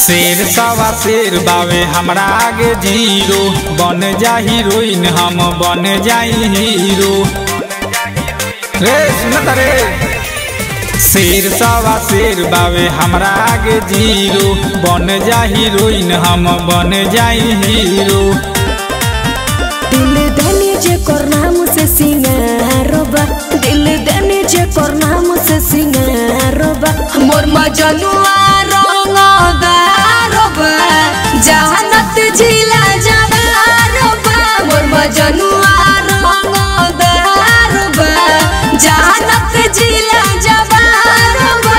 शेर सवा शेर बावे हमरा आगे जीरो बन जा हीरोइन हम बन जाई हीरो रे सुनत रे शेर सवा शेर बावे हमरा आगे जीरो बन जा हीरोइन हम बन जाई हीरो दिल देने जे कर नाम से सिंगारोबा दिल देने जे कर नाम से सिंगारोबा मोर मजनुआ रंगदारोबा जहानत जिला जवारोबा मोर मजनुआ रंगदारोबा जहानत जिला जवारोबा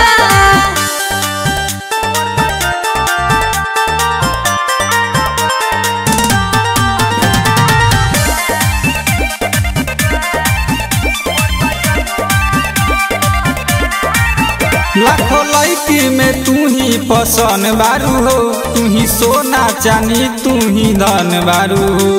लाखों लड़की में तू ही पसंद बारू हो तू ही सोना चांदी तू ही धन बारू हो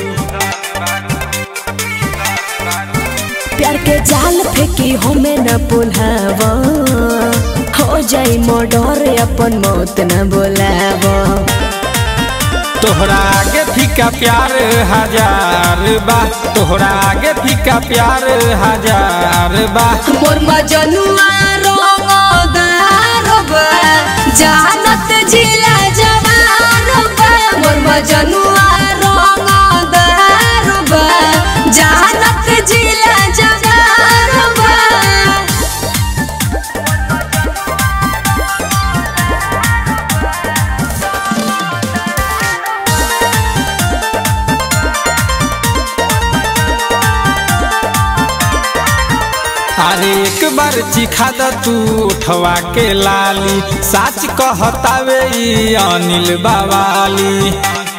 प्यार के जाल फेंकी हमें न पुलाव हो जाई मर्डर अपन मौत न बोलाव तोहरा आगे फीका प्यार हजार बा तोहरा आगे फीका प्यार हजार बा मोर मजनुआ रंगदारबा जानत जिला जवानबा मोर मजनुआ रंगदारबा जानत जिला जवानबा अरे एक बार चिखा द तू उठवा के लाली साच कहतावे ई अनिल बावाली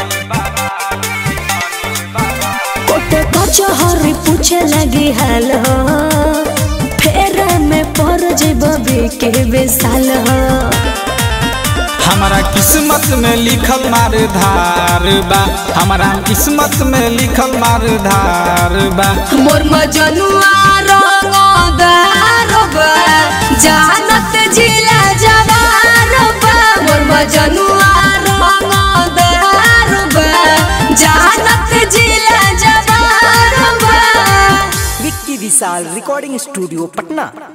कोटे कचहरी पूछे लगी हाल हो फेर में पर जेबी के बेसाल हो हमारा किस्मत में लिखल मार धार बा हमारा किस्मत में लिखल मार धार बा मोर मजनुआ रंगदारबा जानत जिला जवानबा मोर मजनुआ रंगदारबा जानत जिला जवानबा विक्की विशाल रिकॉर्डिंग स्टूडियो पटना